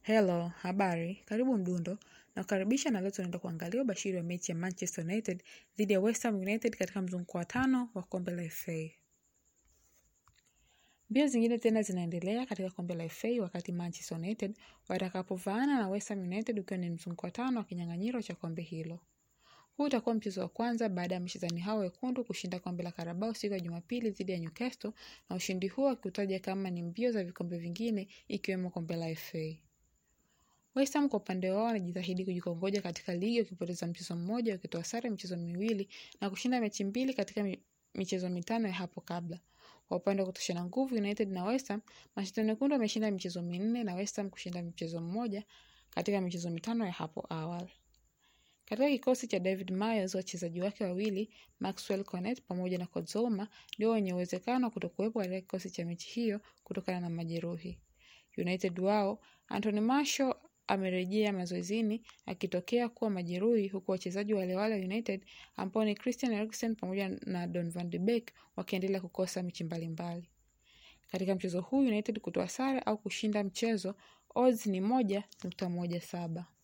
Hello, habari, karibu Mdundo na kukaribisha na leo tunaenda kuangalia ubashiri wa mechi ya Manchester United dhidi ya West Ham United katika mzunguko wa tano wa kombe la FA. Mbio zingine tena zinaendelea katika kombe la FA wakati Manchester United watakapovaana na West Ham United ukiwa ni mzunguko wa tano wa kinyang'anyiro cha kombe hilo. Huu utakuwa mchezo wa kwanza baada ya mchezaji hao wekundu kushinda kombe la Carabao siku ya Jumapili dhidi ya Newcastle na ushindi huo akitaja kama ni mbio za vikombe vingine ikiwemo kombe la FA. West Ham kwa upande wao wanajitahidi kujikongoja katika ligi wakipoteza mchezo mmoja wakitoa sare michezo miwili na kushinda mechi mbili katika michezo mitano ya hapo kabla. Kwa upande wa kutoshana nguvu United na West Ham, Manchester Mekundu wameshinda michezo minne na West Ham kushinda mchezo mmoja katika michezo mitano ya hapo awali. Katika kikosi cha David Moyes, wachezaji wake wawili Maxwell Cornet pamoja na Kozoma ndio wenye uwezekano wa kutokuwepo katika kikosi cha mechi hiyo kutokana na majeruhi. United wao Anthony Martial amerejea mazoezini akitokea kuwa majeruhi huku wachezaji wale wale United ambao ni Christian Eriksen pamoja na Don van de Beek wakiendelea kukosa mechi mbalimbali. Katika mchezo huu United kutoa sare au kushinda mchezo, odds ni moja nukta moja saba.